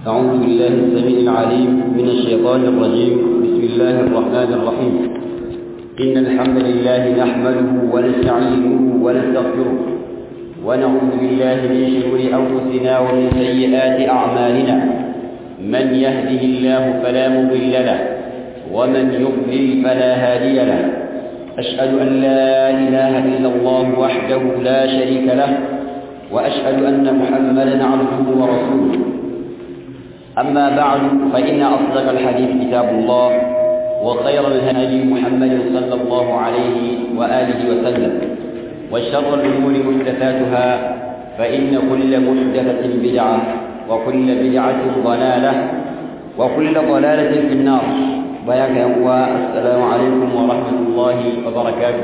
أعوذ بالله السميع العليم من الشيطان الرجيم بسم الله الرحمن الرحيم إن الحمد لله نحمده ونستعينه ونستغفره ونعوذ بالله من شرور أنفسنا ومن سيئات أعمالنا من يهده الله فلا مضل له ومن يضلل فلا هادي له أشهد أن لا إله إلا الله وحده لا شريك له وأشهد أن محمدا عبده ورسوله أما بعد فإن أصدق الحديث كتاب الله وخير الهدي محمد صلى الله عليه وآله وسلم وشر الأمور محدثاتها فإن كل محدثة بدعة وكل بدعة ضلالة وكل ضلالة في النار بياك يا السلام عليكم ورحمة الله وبركاته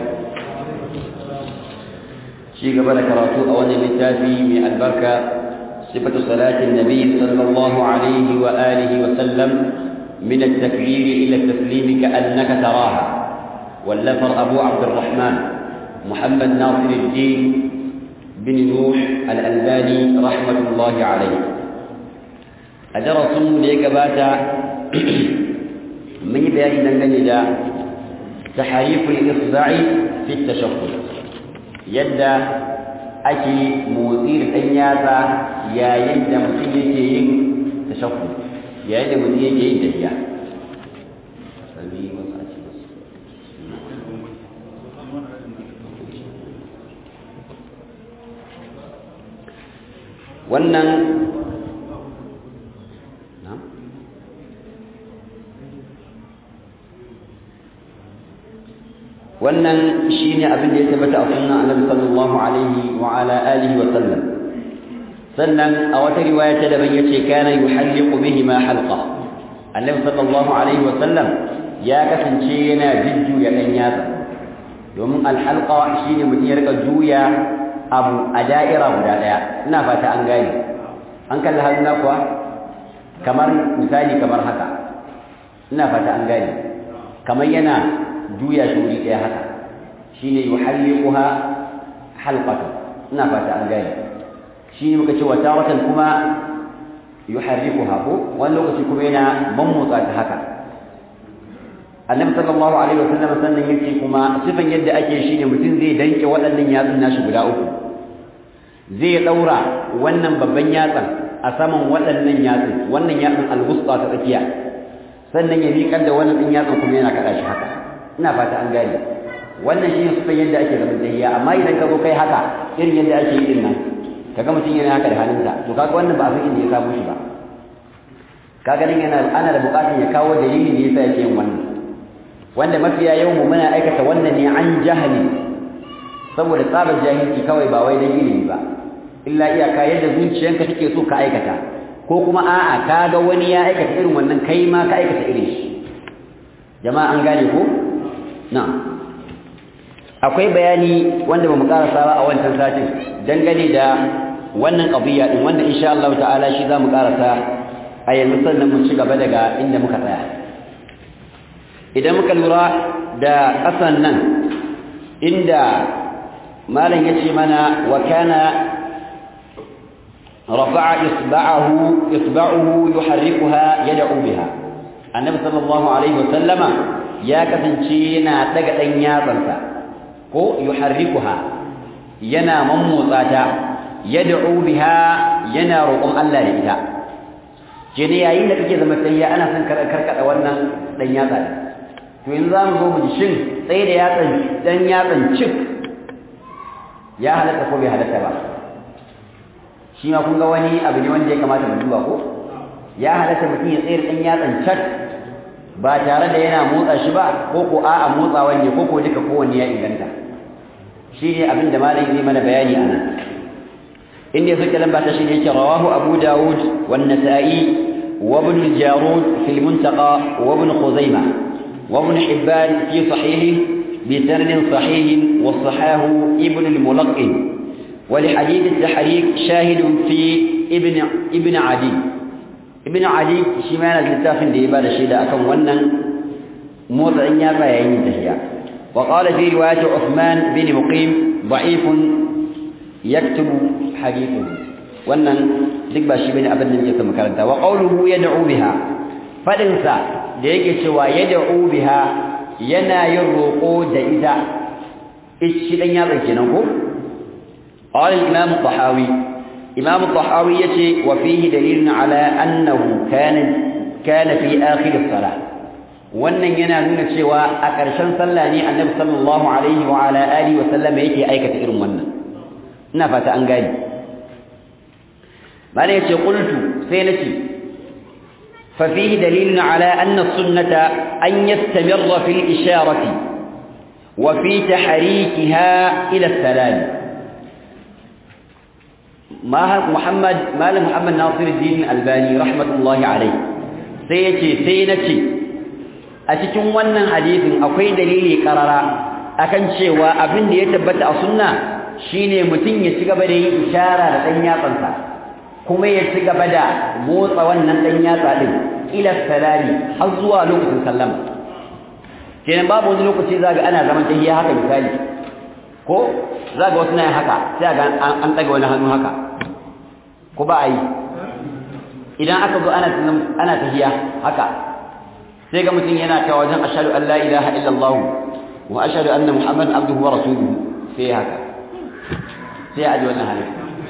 شيء قبل كراتو أولا للتافي من البركة صفة صلاة النبي صلى الله عليه وآله وسلم من التكبير إلى التسليم كأنك تراها واللفر أبو عبد الرحمن محمد ناصر الدين بن نوح الألباني رحمة الله عليه أدرس ليك باتا من بيان دنجل تحريف الإصبع في التشهد يد ake motsi da ɗan yatsa yayin da mutum yake yin tashakku yayin da mutum yake yin tafiya wannan wannan shine abin da ya tabbata a sunnan annabi sallallahu alaihi wa ala alihi wa sallam sannan a wata riwaya ta daban yace kana yuhalliqu bihi ma halqa annabi sallallahu alaihi wa sallam ya kasance yana jujjuya dan yatsa domin alhalqa shine mutum ya rika juya abu a da'ira guda daya ina fata an gane an kalli hannuna kuwa kamar misali kamar haka ina fata an gane kamar yana juya shi wuri ɗaya haka shine yuhalliquha halqatan ina fata an gane shine muka ce wata watan kuma yuharrikuha ko wani lokaci kuma yana mammotsa ta haka annabi sallallahu alaihi wasallam sannan yake kuma sifan yadda ake shine mutum zai danke waɗannan yatsun nashi guda uku zai daura wannan babban yatsan a saman waɗannan yatsun wannan yatsun al-wusta ta tsakiya sannan ya miƙar da wannan ɗin yatsun kuma yana kaɗa shi haka ina fata an gane wannan shi ne sufan yadda ake zaman tahiyya amma idan ka zo kai haka irin yadda ake yi din nan kaga mutum yana haka da hannunsa to kaga wannan ba a san inda ya samu shi ba kaga nan yana ana da buƙatar ya kawo dalili ne yasa yake yin wannan wanda mafiya yawan mu muna aikata wannan ne an jahili saboda tsabar jahilci kawai ba wai dan ilimi ba illa iyaka yadda zuciyanka take so ka aikata ko kuma a'a kaga wani ya aikata irin wannan kai ma ka aikata irin shi jama'a an gane ko na'am akwai bayani wanda bamu karasa ba a wancan satin dangane da wannan qadiyya din wanda insha Allah ta'ala shi zamu karasa a yanzu sannan mu ci gaba daga inda muka tsaya idan muka lura da kasan nan inda malam yace mana wa kana rafa'a isba'ahu isba'uhu yuharrikuha yad'u biha annabi sallallahu alaihi wa sallama ya kasance yana daga dan yatsansa ko yuharrikuha yana mammotsa ta yad'u biha yana roƙon Allah da ita jini yayin da kake zama sai ana son karkada wannan dan yatsa to yanzu zamu zo mu ji shin tsaye da yatsan dan yatsan cik ya halatta ko bai halatta ba shi ma kun ga wani abu ne wanda ya kamata mu duba ko ya halatta mutum ya tsayar dan yatsan cak ba tare da yana motsa shi ba ko ko a'a motsawa ne ko ko duka kowanne ya inganta shi ne abin da malam zai mana bayani anan inda ya suke lamba ta shi ne yake rawahu abu dawud wa nasa'i wa ibn al-jarud fi al-muntaqa wa ibn khuzaima wa ibn hibban fi sahihi bi sanad sahih wa sahahu ibn al-mulaqqin wa li hadith at-tahriq shahid fi ibn ibn adi ibn adi shi ma yana littafin da ya bada shaida akan wannan motsa ya tsaya yin tahiya وقال في رواية عثمان بن مقيم ضعيف يكتب حديثه wannan duk ba shi bane abin da yake makaranta wa qawluhu yad'u biha fadin sa da yake cewa yad'u biha yana yin roko da ita shi dan yatsa kenan ko qala al-imam al-tahawi imam al-tahawi yace wa fihi dalilun ala annahu kana kana fi akhir as-salah wannan yana nuna cewa a ƙarshen sallah ne annabi sallallahu alaihi wa ala alihi wa sallam yake aikata irin wannan ina fata an gani bane yace qultu sai nace fa fihi dalilun ala anna as-sunnata an yastamirra fil isharati wa fi tahrikiha ila as-salam ma Muhammad Malam Muhammad Nasiruddin Albani rahmatullahi alaihi sai yace sai nace a cikin wannan hadisin akwai dalili karara akan cewa abin da ya tabbata a sunna shine mutum ya ci gaba da yin ishara da dan yatsansa kuma ya ci gaba da motsa wannan dan yatsa din ila salami har zuwa lokacin sallama kenan babu wani lokaci zaga ana zaman tahiyya haka misali ko zaga wasu na haka sai ga an daga wani hannu haka ko ba a yi idan aka zo ana ana tahiyya haka sai ga mutum yana cewa wajen ashhadu an la ilaha illallah wa ashhadu anna muhammadan abduhu wa rasuluhu sai haka sai a ji wannan halin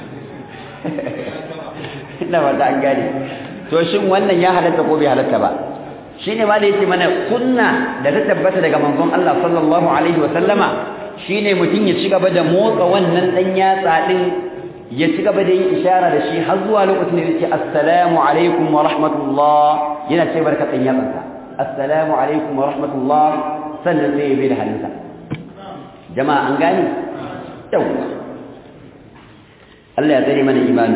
ina ba ta an gane to shin wannan ya halatta ko bai halatta ba shine ma da yake mana sunna da ta tabbata daga manzon Allah sallallahu alaihi wa sallama shine mutum ya ci gaba da motsa wannan dan yatsa din ya ci gaba da yin ishara da shi har zuwa lokacin da yake assalamu alaikum wa rahmatullah yana ce barkatan yatsansa assalamu alaikum wa rahmatullah sannan sai ya bi da hannunsa jama'a an gani yawwa Allah ya tsare mana imani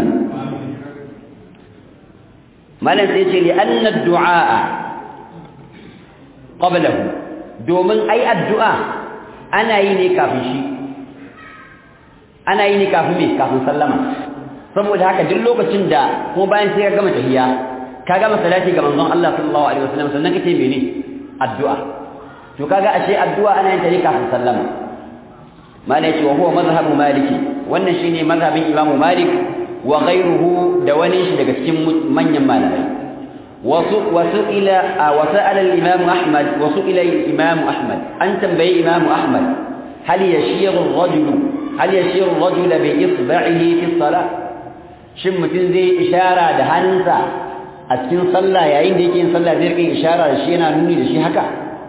malam sai ce li anna du'a qablahu domin ai addu'a ana yi ne kafin shi ana yi ne kafin me kafin sallama saboda haka duk lokacin da ko bayan sai ka gama tahiyya ka gama salati ga manzon Allah sallallahu alaihi wasallam sannan kace mene addu'a to kaga ashe addu'a ana yin ta ne kafin sallama malai ce wa huwa mazhabu maliki wannan shine mazhabin imamu malik wa ghayruhu da wani shi daga cikin manyan malamai wasu wasu ila wa sa'ala al-imam ahmad wasu ila al-imam ahmad an tambayi imam ahmad hal yashiru ar-rajulu hal yashiru ar-rajulu bi isba'ihi fi as-salah shin mutum zai ishara da hannunsa a cikin sallah yayin da yake yin sallah zai rika ishara da shi yana nuni da shi haka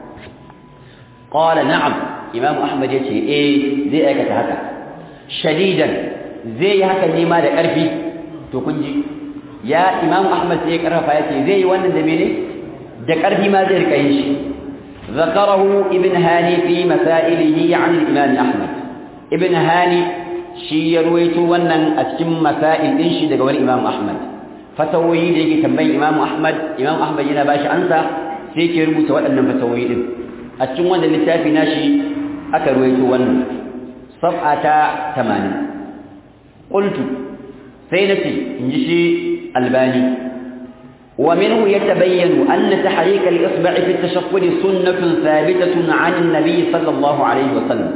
qala na'am imam ahmad yace eh zai aikata haka shadidan zai yi haka ne ma da ƙarfi to kun ji ya imam ahmad sai ya karfafa yace zai yi wannan da mene da ƙarfi ma zai rika yin shi ذكره ابن هاني في مسائله عن الإمام أحمد ابن هاني شي يرويت ونن أتم مسائل إنشي دقوى الإمام أحمد فتوي ديكي تنبين إمام أحمد إمام أحمد ينا باش أنسى سيكي ربوت وأنن فتوي إذن أتم ونن لتافي ناشي أكرويت ونن صفحة ثمانين قلت سينتي إنجشي الباني ومنه يتبين أن تحريك الإصبع في التشقل سنة ثابتة عن النبي صلى الله عليه وسلم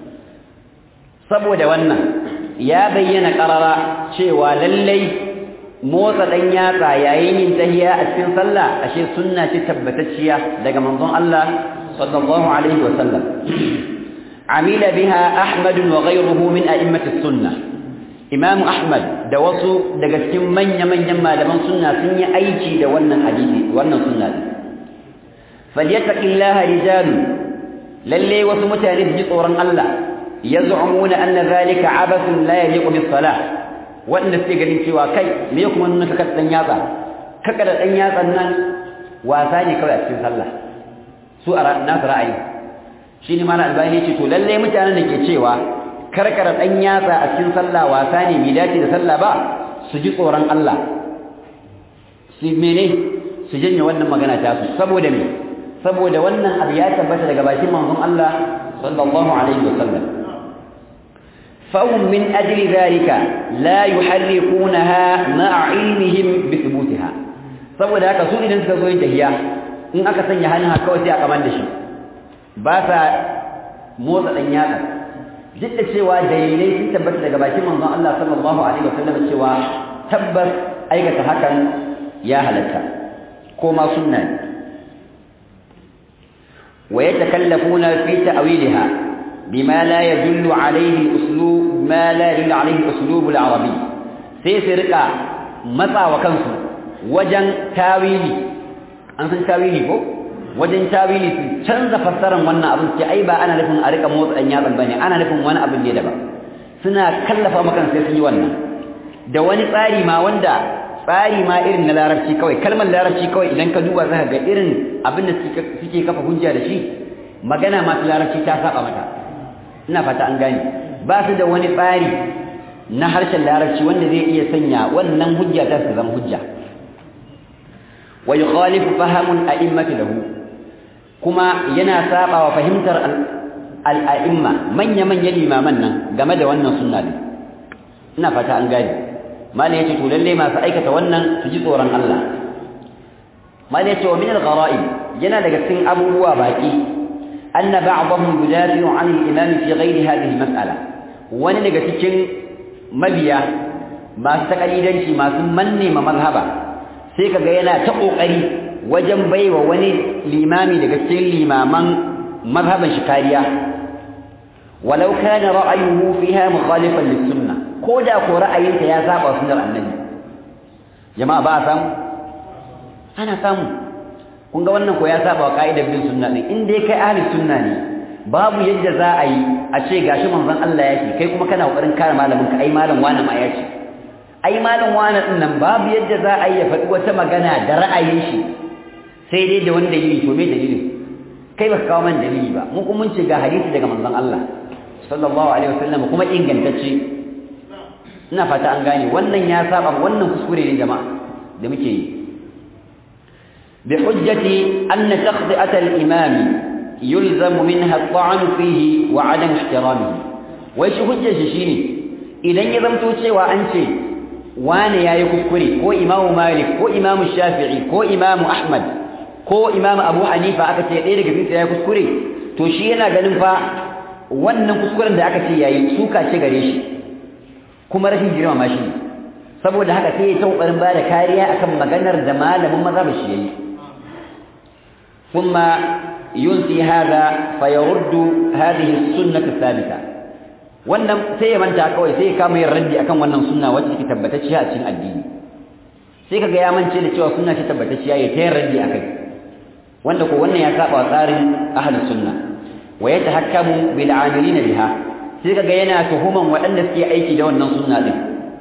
saboda wannan ya bayyana karara cewa lallai motsa dan yatsa yayin yin tahiya a cikin sallah ashe sunna ce tabbatacciya daga manzon Allah sallallahu alaihi wasallam amila biha ahmad wa ghayruhu min a'immati sunnah imam ahmad da wasu daga cikin manya-manyan malaman sunna sun yi aiki da wannan hadisi wannan sunna falyattaqillaha rijal lalle wasu mutane su ji tsoron Allah yaz'umuna anna zalika abathun la yaliqu bis salah wanda suke ganin cewa kai me kuma nuna kaka dan yatsa kaka da dan yatsan nan wasa ne kawai a cikin sallah su a nasu ra'ayi shine malam albani ce to lalle mutanen da ke cewa karkara dan yatsa a cikin sallah wasa ne bai dace da sallah ba su ji tsoron Allah su mene su janye wannan magana ta su saboda me saboda wannan abu ya tabbata daga bakin manzon Allah sallallahu alaihi wasallam فهم من أجل ذلك لا يحركونها مع علمهم بثبوتها saboda haka su idan suka zo yin tahiya in aka sanya hannun haka kawai sai a kaman da shi ba sa motsa dan yatsa duk da cewa dalilai sun tabbata daga bakin manzon Allah sallallahu alaihi wasallam cewa tabbas aikata hakan ya halatta ko ma sunna ne wa yatakallafuna fi ta'wilha bima la yadullu alaihi uslub ma la yadullu alaihi uslub al-arabi sai su rika matsawa kansu wajen tawili an san tawili ko wajen tawili su canza fassarar wannan abin ce ai ba ana nufin a rika motsa dan yatsan bane ana nufin wani abin ne daban suna kallafa maka sai sun yi wannan da wani tsari ma wanda tsari ma irin na larabci kawai kalmar larabci kawai idan ka duba zaka ga irin abin da suke kafa hujja da shi magana masu larabci ta saba mata ina fata an gane ba su da wani tsari na harshen larabci wanda zai iya sanya wannan hujja ta su zama hujja wa yukhalifu fahamun a'immati lahu kuma yana saba wa fahimtar al'a'imma manya-manyan limaman nan game da wannan sunna din ina fata an gane malai yace to lalle masu aikata wannan su ji tsoron Allah malai yace wa min al-gharaib yana daga cikin abubuwa baki anna ba'dahum yudafi'u 'an al-imam fi ghayri hadhihi al-mas'ala wani daga cikin mabiya masu takalidanci masu manne ma mazhaba sai kaga yana ta kokari wajen baiwa wani limami daga cikin limaman mazhaban shi kariya walau kana ra'ayuhu fiha mukhalifan lis-sunnah koda ko ra'ayinta ya saba sunnar annabi jama'a ba a samu ana samu kun ga wannan ko ya saba wa ka'idar bin sunna din in dai kai ahli sunna ne babu yadda za a yi a ce gashi manzon Allah yake kai kuma kana kokarin kare malamin ka ai malam wani ma ya ce ai malam wani din nan babu yadda za a yi ya faɗi wata magana da ra'ayin shi sai dai da wani dalili to me dalilin kai baka kawo man dalili ba mu kuma mun ce ga hadisi daga manzon Allah sallallahu alaihi wasallam kuma ingantacce ina fata an gane wannan ya saba wannan kuskure ne jama'a da muke yi bi hujjati anna taqdi'at al-imam yulzamu minha at-ta'n fihi wa 'adam ihtiramihi wai shi hujjar shi shine idan ya zamto cewa an ce wane yayi kuskure ko imamu malik ko imamu shafi'i ko imamu ahmad ko imamu abu hanifa aka ce ɗaya daga cikin yayi kuskure to shi yana ganin fa wannan kuskuren da aka ce yayi suka ce gare shi kuma rashin girmama shi saboda haka sai ya ta kokarin bada kariya akan maganar da malamin mazhab shi yayi kuma yunsi hada fa yurdu hadhihi as-sunnah thabita wannan sai ya manta kawai sai ya kama yin raddi akan wannan sunna wacce take tabbatacciya a cikin addini sai kaga ya mance da cewa sunna ce tabbatacciya ya tayar raddi akai wanda ko wannan ya saba tsarin ahlus sunna wa yatahakkamu bil 'amilina biha sai kaga yana tuhuman waɗanda suke aiki da wannan sunna din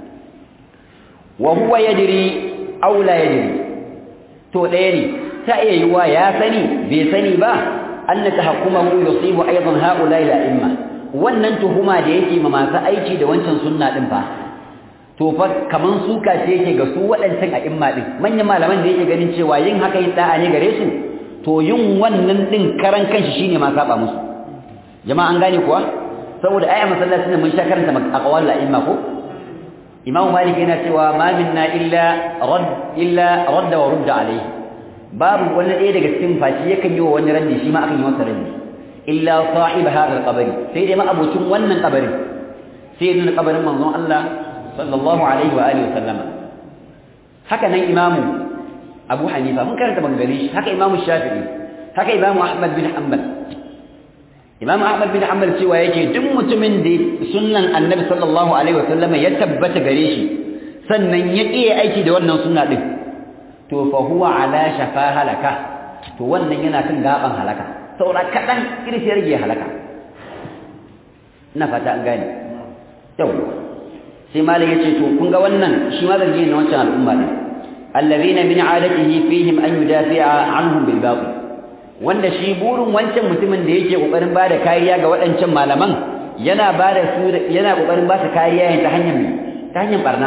wa huwa yadri aw la yadri to ɗaya ne ta iya yiwa ya sani bai sani ba anna tahakkumahu yusibu aidan haula ila imma wannan tuhuma da yake ma masu aiki da wancan sunna din fa to fa kaman suka ce yake ga su waɗancan a imma din manyan malaman da yake ganin cewa yin haka yin da'a ne gare su to yin wannan din karan kanshi shine ma saba musu jama'a an gane kuwa saboda ai a masallacin mun sha karanta aqwal al-a'imma ko imamu malik yana cewa ma minna illa rad illa radd wa rudd alayhi babu wani ɗaya daga cikin fashi yakan yi wa wani raddi shi ma akan yi masa raddi illa sahib hadha al-qabr sai dai ma abocin wannan kabarin sai nuna kabarin manzon Allah sallallahu alaihi wa alihi wa sallama haka nan imamu abu hanifa mun karanta bangare shi haka imamu shafi'i haka imamu ahmad bin hanbal Imam Ahmad bin Hanbal cewa yake duk mutumin da sunnan Annabi sallallahu alaihi wasallam ya tabbata gare shi sannan ya kiyaye aiki da wannan sunna din to fa huwa ala shafa halaka to wannan yana kan gaban halaka saboda kadan irshi rage halaka ina fata an gane yau sai malam yace to kun ga wannan shi ma zargi ne wancan al'umma din alladhina min adatihi fihim an yudafi'a anhum bil batil wanda shi burin wancan mutumin da yake kokarin bada kariya ga waɗancan malaman yana bada su yana kokarin ba su kariya ta hanyar ta hanyar barna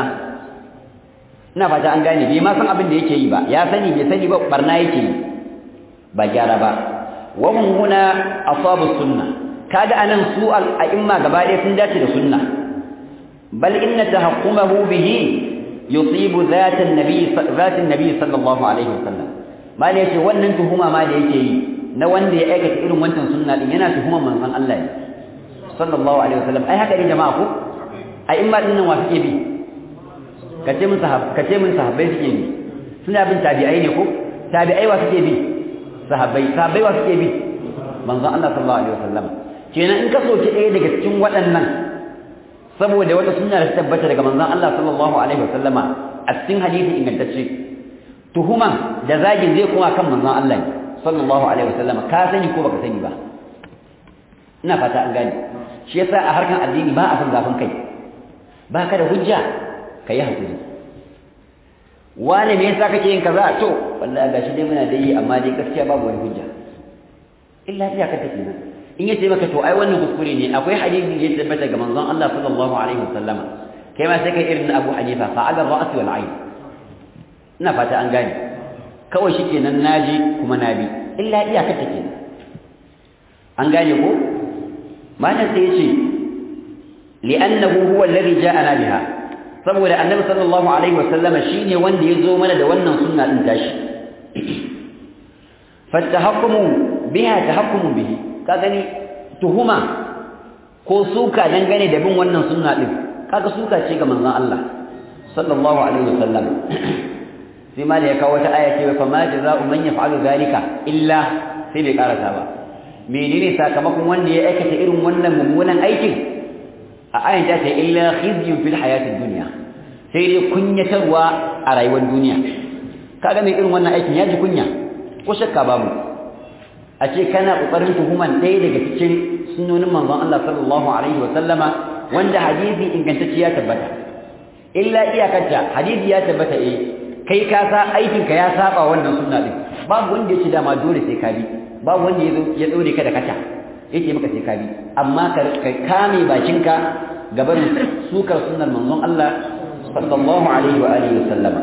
ina fata an gane bai ma san abin da yake yi ba ya sani bai sani ba barna yake yi ba gyara ba wa hum huna asabu sunna kaga anan su al-a'imma gaba ɗaya sun dace da sunna bal inna tahaqqumahu bihi yusibu dhat an-nabi dhat an-nabi sallallahu alaihi wasallam mali yace wannan tuhuma ma da yake yi na wanda ya aikata irin wancan sunna din yana tuhuma manzon Allah sallallahu alaihi wasallam ai haka ne jama'a ko ai in ba dinnan wa suke bi kace mun sahab kace mun sahabbai suke bi suna bin tabi'ai ne ko tabi'ai wa suke bi sahabbai sahabbai wa suke bi manzon Allah sallallahu alaihi wasallam kenan in ka soki ɗaya daga cikin waɗannan saboda wata sunna da ta tabbata daga manzon Allah sallallahu alaihi wasallama a cikin hadisi ingantacce tuhuma da zagin zai kuma kan manzon Allah sallallahu alaihi wasallama ka sani ko baka sani ba ina fata an gane shi yasa a harkan addini ba a san zafin kai ba ka da hujja ka yi hakuri wani me yasa kake yin kaza to wallahi gashi dai muna da yi amma dai gaskiya babu wani hujja illa iya ka take nan in yace maka to ai wannan kuskure ne akwai hadisi da ya tabbata ga manzon Allah sallallahu alaihi wasallama kai ma sai kai irin Abu Hanifa fa ala ra'si wal ayn ina fata an gane kawai shikenan naji kuma nabi illa iya ka take nan an gane ko malam sai yace li'annahu huwa alladhi ja'ana biha saboda annabi sallallahu alaihi wasallama shine wanda ya zo mana da wannan sunna din tashi fatahakkumu biha tahakkumu bihi ka gani tuhuma ko suka dangane da bin wannan sunna din kaga suka ce ga manzon Allah sallallahu alaihi wasallam sai ma da ya kawo wata aya ce fa ma jazaa'u man yaf'alu zalika illa sai bai karasa ba menene sakamakon wanda ya aikata irin wannan mummunan aikin a ayan ta ce illa khizyun fil hayatid dunya sai dai kunyatarwa a rayuwar duniya kaga mai irin wannan aikin ya ji kunya ko shakka babu a ce kana kokarin tuhuman ɗaya daga cikin sunnonin manzon Allah sallallahu alaihi wa sallama wanda hadisi ingantacce ya tabbata illa iyakarta hadisi ya tabbata eh kai ka sa aikin ka ya saba wannan sunna din babu wanda yake dama dole sai ka bi babu wanda ya ya dore ka da kata yake maka sai ka bi amma ka kame bakinka gaban sukar sunnar manzon Allah sallallahu alaihi wa alihi wa sallama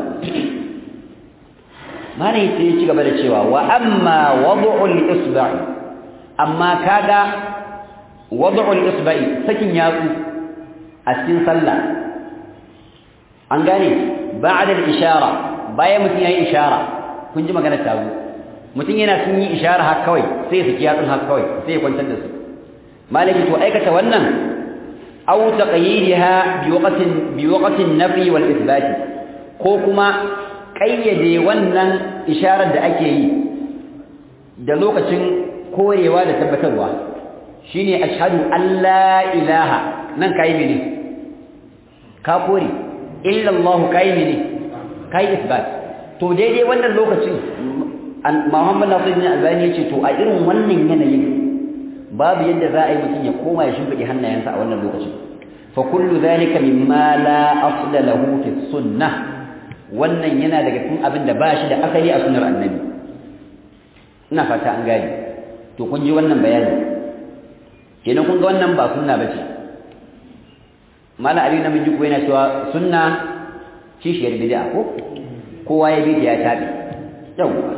malai sai ya ci gaba da cewa wa amma wad'ul isba'i amma kaga wad'ul isba'i sakin yatsu a cikin sallah an gane ba'da al-ishara bayan mutum yayi ishara kun ji magana ta zo mutum yana sun yi ishara har kawai sai ya saki yatsun har kawai sai ya kwantar da su malaki to aikata wannan aw taqyidiha bi waqtin bi waqtin nafi wal ithbat ko kuma kayyade wannan isharar da ake yi da lokacin korewa da tabbatarwa shine ashhadu an la ilaha nan kai mene ka kore illa Allah kai mene kai isbat to daidai wannan lokacin Muhammad Nasiruddin Albani yace to a irin wannan yanayin babu yadda za a yi mutum ya koma ya shimfiɗe hannayensa a wannan lokacin fa kullu dhalika mimma la asla lahu fi sunnah wannan yana daga cikin abin da ba shi da asali a sunnar annabi ina fata an gane to kun ji wannan bayani kenan kun ga wannan ba sunna bace mala ali na miji ko yana cewa sunna kishiyar bid'a ko kowa ya bi ya tabi yawa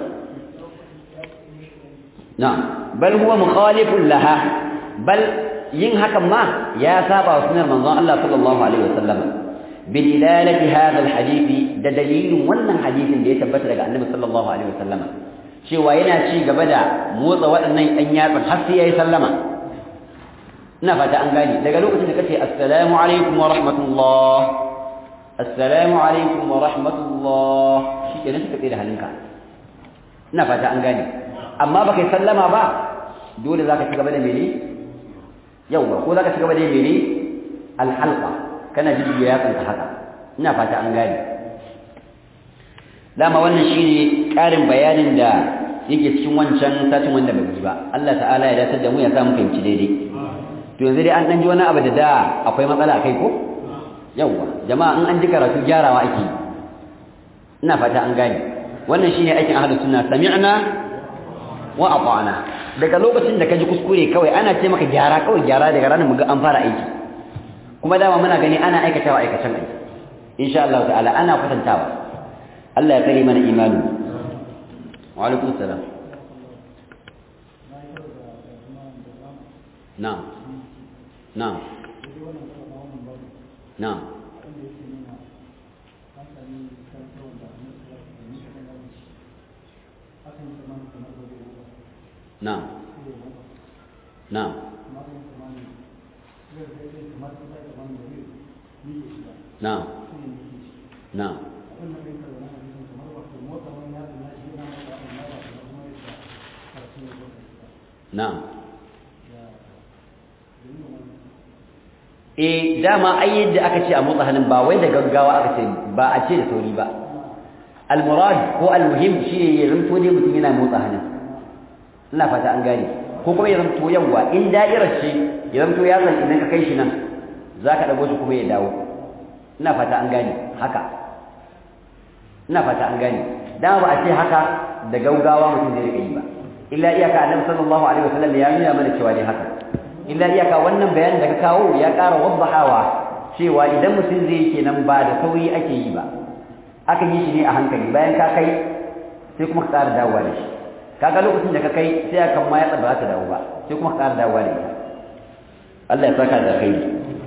na'am bal huwa mukhalifun laha bal yin hakan ma ya saba wa sunnar manzon Allah sallallahu alaihi wasallam بدلالة هذا الحديث ده دليل wannan hadisin da ya tabbata daga Annabi sallallahu alaihi wasallam cewa yana ci gaba da motsa waɗannan ɗan yatsun har sai yayi sallama ina fata an gane daga lokacin da kace assalamu alaikum wa rahmatullah assalamu alaikum wa rahmatullah shi kenan suka tsaye da halinka ina fata an gane amma baka yi sallama ba dole zaka ci gaba da mene yauwa ko zaka ci gaba da mene alhalqa kana jijjiya yatsanka haka ina fata an gane dama wannan shine ƙarin bayanin da yake cikin wancan satin wanda bai yi ba Allah ta'ala ya dace da mu ya samu fahimci daidai to yanzu dai an dan ji wani abu da da akwai matsala akai ko yawa jama'a in an ji karatu gyarawa ake ina fata an gane wannan shine aikin ahlus sunna sami'na wa ata'na daga lokacin da ka ji kuskure kawai ana ce maka gyara kawai gyara daga ranar mu ga an fara aiki kuma dama muna gani ana aikatawa aikacen aiki insha Allah ta'ala ana kwatantawa Allah ya kare mana imani wa alaikum salam na'am na'am na'am na'am na'am na'am na'am na'am eh dama ai yadda aka ce a motsa hannun ba wai da gaggawa aka ce ba a ce da sauri ba al-murad ko al-muhim shine ya zanto dai mutum yana motsa hannun ina fata an gane ko kuma ya zanto yawa in da'irar ce ya zanto ya zan idan ka kai shi nan zaka dago shi kuma ya dawo ina fata an gane haka ina fata an gane dama ba a ce haka da gaugawa mutum zai rika yi ba illa iyaka annabi sallallahu alaihi wasallam ya nuna mana cewa ne haka illa iyaka wannan bayanin da ka kawo ya ƙara waddahawa cewa idan mutum zai kenan ba da sauri ake yi ba akan yi shi ne a hankali bayan ka kai sai kuma ka ƙara dawowa da shi kaga lokacin da ka kai sai akan ma ya ba ta dawo ba sai kuma ka ƙara dawowa da ita Allah ya saka da kai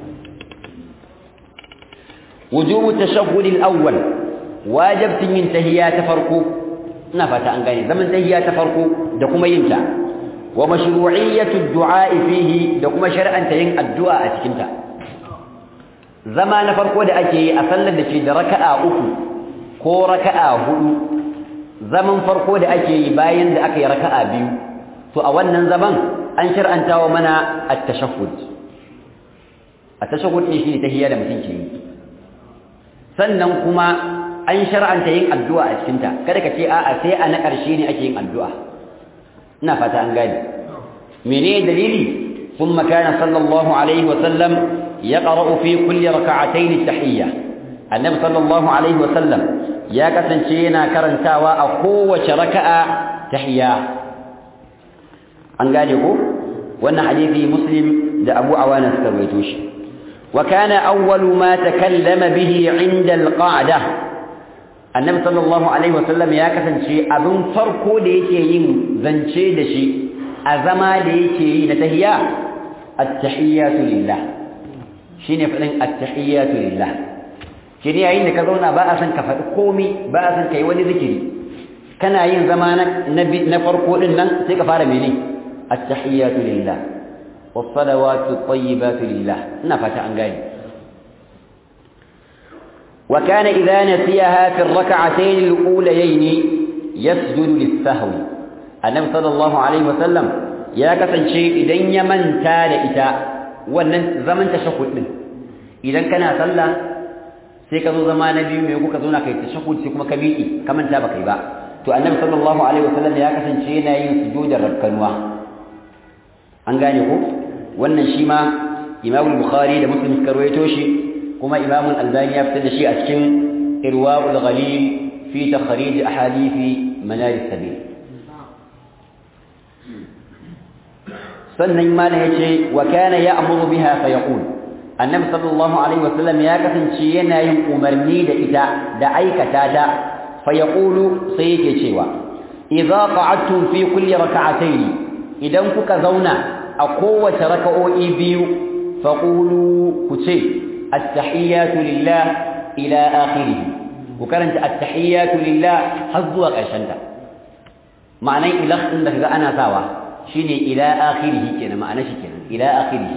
wujubu tashahhud al-awwal wajibtin yin tahiyya ta farko ina fata an gane zaman tahiyya ta farko da kuma yin ta wa mashru'iyyatu ad-du'a fihi da kuma shar'anta yin addu'a a cikin ta zama na farko da ake yi a sallar da ke da raka'a uku ko raka'a hudu zaman farko da ake yi bayan da aka yi raka'a biyu to a wannan zaman an shar'anta wa mana at-tashahhud at-tashahhud ne shi tahiyya da mutum ke yi sannan kuma an shar'anta yin addu'a a cikin ta kada ka ce a'a sai a na ƙarshe ne ake yin addu'a ina fata an gane menene dalili ثم كان صلى الله عليه وسلم يقرأ في كل ركعتين التحية النبي صلى الله عليه وسلم يا كسنشينا كرنتاوا أقوة ركعة تحية an gane ko wannan hadisi muslim da abu awana suka rawaito shi wa kana awwalu ma takallama bihi inda alqa'da annabi sallallahu alaihi wasallam ya kasance abin farko da yake yin zance da shi a zama da yake yi na tahiyya at-tahiyyatu lillah shine fadin at-tahiyyatu lillah shine yayin da ka zauna ba a san ka faɗi komai ba a san kai wani zikiri kana yin zama na farko din nan sai ka fara menene التحيات لله والصلوات الطيبات لله نفت عن قال وكان إذا نسيها في الركعتين الأوليين يسجد للسهو النبي صلى الله عليه وسلم يا كسن شيء إذن يمن تال إتا wannan zaman tashahhud din idan kana sallah sai ka zo zama na biyu mai kuka zo na kai tashahhud sai kuma ka miƙi ka manta ba kai ba to annabi sallallahu alaihi wasallam ya kasance yana yin sujudar rabkanwa an gane ko wannan shi ma Imam Bukhari da Muslim suka rawaito shi kuma Imam Al-Albani ya fitar da shi a cikin Irwaul Ghalil fi takhrij ahadith manar sabil sannan mana yace wa kana ya'muru biha fa yaqul annabi sallallahu alaihi wasallam ya kasance yana yin umarni da ita da aikata ta fa yaqulu sai yake cewa idza qa'adtum fi kulli rak'atayn idan kuka zauna a kowace raka'o'i biyu faqulu ku ce at-tahiyyatu lillah ila akhirih ku karanta at-tahiyyatu lillah har zuwa ƙarshen ta ma'anar ilah din da kaga ana sawa shine ila akhirih kenan ma'anar shi kenan ila akhirih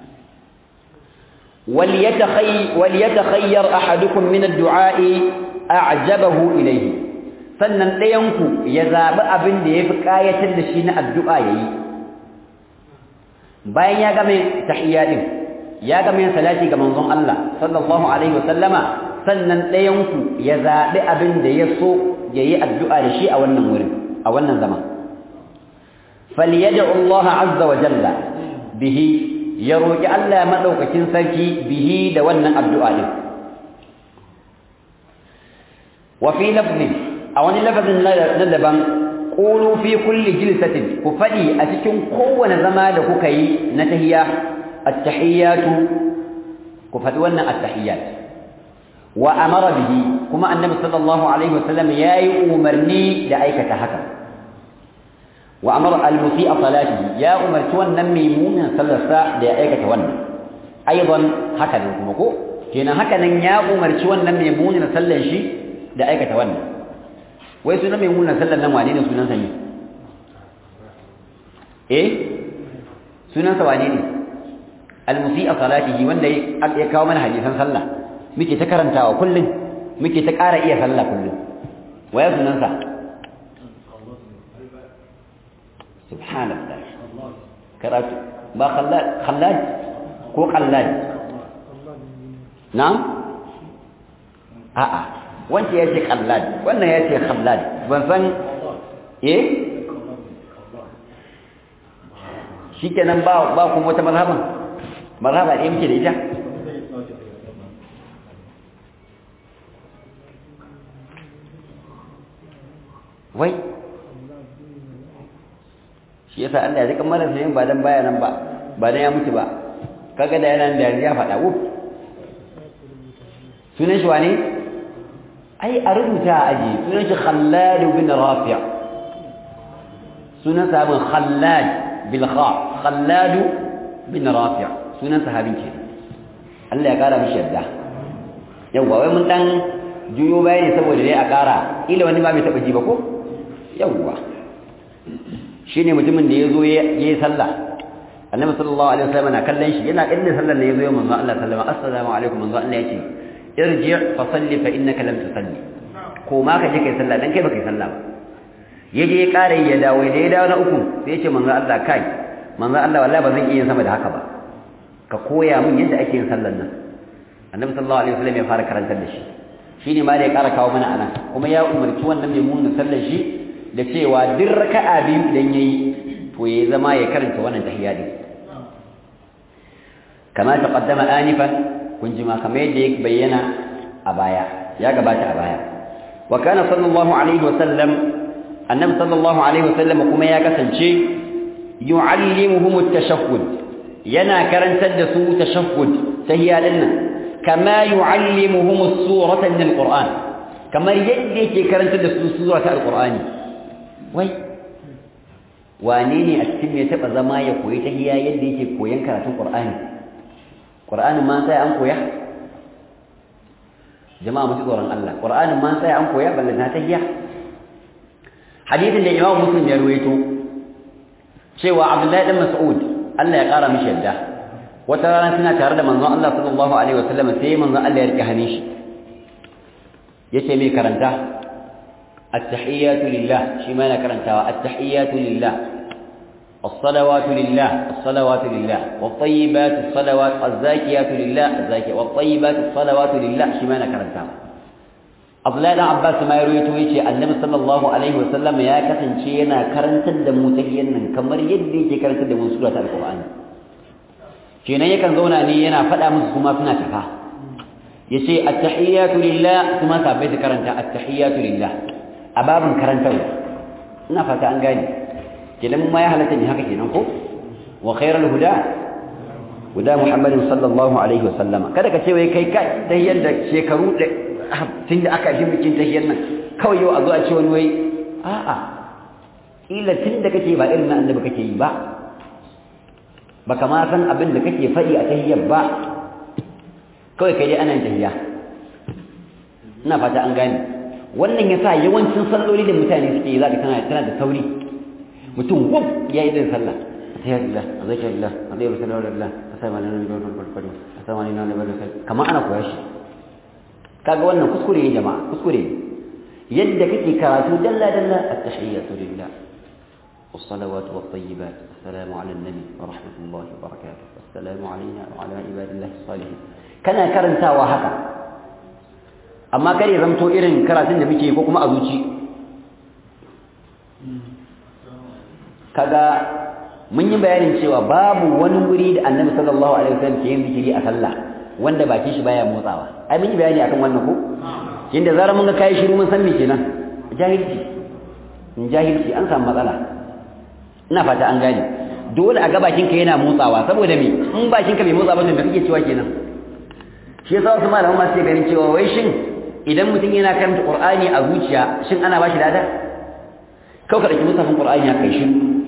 wal yatakhay wal yatakhayyar ahadukum min ad-du'a'i a'jabahu ilayhi sannan ɗayanku ya zaɓi abin da ya fi ƙayatar da shi na addu'a ya yi bayan ya game tahiyya ɗin ya game yin salati ga manzon Allah sallallahu alaihi wasallama sannan ɗayanku ya zaɓi abin da ya so ya yi addu'a da shi a wannan wurin a wannan zama falyad'u Allah azza wa jalla bihi ya roƙi Allah madaukakin sarki bihi da wannan addu'a ɗin wa fi lafzin a wani lafazin na daban qulu fi kulli jilsatin ku fadi a cikin kowane zama da kuka yi na tahiyya at-tahiyyatu ku fadi wannan at-tahiyyat wa amara bihi kuma annabi sallallahu alaihi wasallam yayi umarni da aikata haka wa amara al-musi'a salatihi ya umarci wannan maimunan sallarsa da ya aikata wannan aidan haka ne kuma ko kenan haka nan ya umarci wannan maimunan sallar shi da aikata wannan wai sunan mai munan sallar nan wane ne sunan sani eh sunan sa wane ne al-musi'a salatihi wanda ya kawo mana hadisan sallah muke ta karantawa kullum muke ta ƙara iya sallah kullum waya sunansa subhanallah karatu ba khallad khallad ko khallad na'am a'a wanda ya ce khallad wannan ya ce khallad ban san eh shikenan ba ba kuma wata mazhaban mazhaba ɗaya muke da ita wai shi yasa Allah ya zika mara sayin ba dan baya nan ba ba dan ya mutu ba kaga da yana da ya faɗa wuf sunan shi wane ai a rubuta a aji sunan shi Khallad bin Rafi' sunan sahabin Khallad bil kha Khallad bin Rafi' sunan sahabin ke Allah ya kara mishi yadda yawa wai mun dan juyo bayani saboda dai a kara ila wani ba mai taba ji ba ko yawa shine mutumin da yazo yayi sallah annabi sallallahu alaihi wasallam na kallon shi yana kallon sallar ne yazo manzo Allah sallama assalamu alaikum manzo Allah yace irji fa salli fa innaka lam tusalli ko ma ka je kai sallah dan kai baka yi sallah ba yaje ya kare ya dawo da ya dawo na uku sai yace manzo Allah kai manzo Allah wallahi ba zan iya sama da haka ba ka koya min yadda ake yin sallar nan annabi sallallahu alaihi wasallam ya fara karantar da shi shine ma da ya kara kawo mana anan kuma ya umarci wannan mai munin sallar shi da cewa duk raka'a biyu idan yayi to ya zama ya karanta wannan tahiyya din kama taqaddama anifan kun ji ma kamar yadda ya bayyana a baya ya gabata a baya wa kana sallallahu alaihi wa sallam annabi sallallahu alaihi wa sallam kuma ya kasance yu'allimuhum at-tashahhud yana karantar da su tashahhud tahiyya din nan kama yu'allimuhum as-surata min al-qur'an kamar yadda yake karantar da su surata al-qur'ani wai wane ne a cikin ya taba zama ya koyi tahiyya yadda yake koyan karatun qur'ani qur'anin ma sai an koya jama'a mu tsoron Allah qur'anin ma sai an koya balle na tahiyya hadithin da Imam Muslim ya ruwaito cewa Abdullahi dan Mas'ud Allah ya kara mishi yadda wata rana suna tare da manzon Allah sallallahu alaihi wasallam sai manzon Allah ya rike hannun shi yace mai karanta التحيات لله شما كرنتها التحيات لله الصلوات لله الصلوات لله والطيبات الصلوات الزاكيات لله الزاكيات والطيبات الصلوات لله شما كرنتها Abdullahi dan Abbas ma ya rawaito yace Annabi sallallahu alaihi wasallam ya kasance yana karantar da mu tahiyyan nan kamar yadda yake karantar da mu sura ta Al-Qur'ani kenan yakan zauna ne yana faɗa musu kuma suna tafa yace at-tahiyatu lillah kuma sabai su karanta at-tahiyatu lillah a babin karantarwa ina fata an gane kenan ma ya halatta ne haka kenan ko wa khairul huda huda muhammadin sallallahu alaihi wa sallama kada ka ce wai kai kai tahiyyar da shekaru da tunda aka yi bikin tahiyyar nan kawai yau a zo a ce wani wai a'a ila tunda kake ba irin na annabi kake yi ba baka ma san abin da kake faɗi a tahiyyar ba kawai kai dai ana tahiyya ina fata an gane wannan ya sa yawancin salloli da mutane suke yi za ka tana tana da sauri mutum wuf ya yi din sallah alhamdulillah azzakallah alayhi wasallam asama lana min barkatu asama lana min barkatu kamar ana koyar shi kaga wannan kuskure ne jama'a kuskure yadda kake karatu dalla dalla at-tahiyyatu lillah والصلوات والطيبات السلام على النبي ورحمة الله وبركاته السلام علينا وعلى عباد الله الصالحين كان كرنتا وهكذا amma kare zamto irin karatun da muke ko kuma a zuci kaga mun yi bayanin cewa babu wani wuri da annabi sallallahu alaihi wasallam ke yin zikiri a sallah wanda bakin shi baya motsawa ai mun yi bayani akan wannan ko inda zarar mun ga kai shiru mun san me kenan jahilci in jahilci an samu matsala ina fata an gane dole a ga bakin ka yana motsawa saboda me in bakin ka bai motsa ba to me kake cewa kenan shi yasa wasu malaman ma suke ganin cewa wai shin idan mutum yana karanta Qur'ani a zuciya shin ana bashi lada kawai ka dauki musafin Qur'ani ya kai shi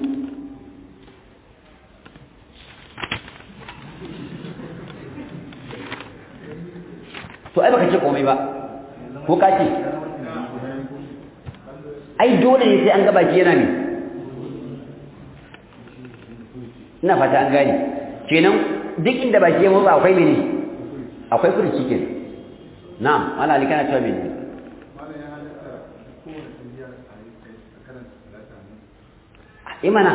to ai baka ce komai ba ko ka ce ai dole ne sai an ga baki yana ne ina fata an gane kenan duk inda baki ya motsa akwai mene akwai furuci ke na'am wala ali kana cewa mene imana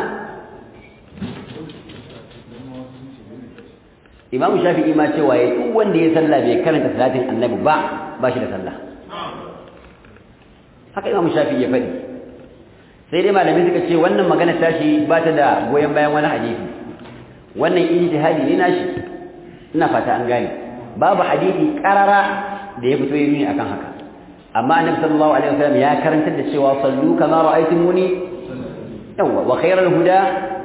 imamu shafi'i ma cewa ya duk wanda ya sallah bai karanta salatin annabi ba ba shi da sallah haka imamu shafi'i ya faɗi sai dai malamai suka ce wannan magana tashi ba ta da goyon bayan wani hadisi wannan ijtihadi ne nashi ina fata an gane babu hadisi karara da ya fito yi nuni akan haka amma annabi sallallahu alaihi wasallam ya karantar da cewa sallu kama ra'aytumuni yawwa wa khairul huda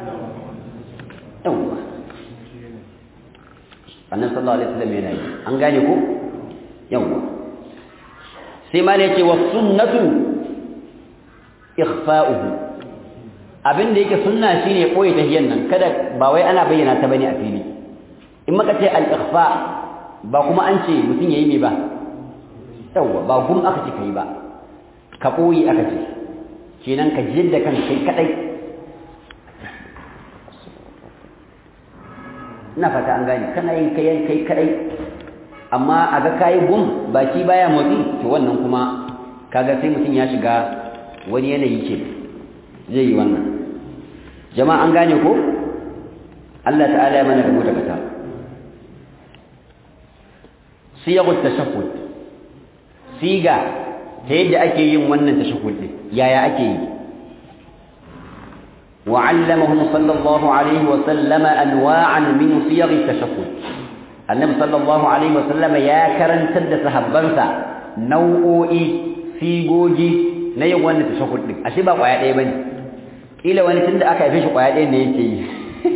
yawwa annabi sallallahu alaihi wasallam yana yi an gane ko yawwa sai ma ne ce wa sunnatu ikhfa'uhu abin da yake sunna shine koyi tahiyyan nan kada ba wai ana bayyana ta bane a fili in maka ce al-ikhfa ba kuma an ce mutum yayi me ba yawwa ba gum aka ce kai ba ka koyi aka ce kenan ka jidda kan kai kadai ina fata an gane kana yin kai kai kadai amma a ga kayi gum baki baya motsi to wannan kuma kaga sai mutum ya shiga wani yanayi ce zai yi wannan jama'a an gane ko Allah ta'ala ya mana rubuta kata siyagut tashahhud siga ta yadda ake yin wannan tashahhud din yaya ake yi وعلمهم صلى الله عليه وسلم أنواعا من صيغ التشهد النبي صلى الله عليه وسلم يا كرن تد صحابنسا نوعي سيغوجي na yin wannan tashahhud din ashe ba kwaya ɗaya bane kila wani tunda aka haife shi kwaya ɗaya ne yake yi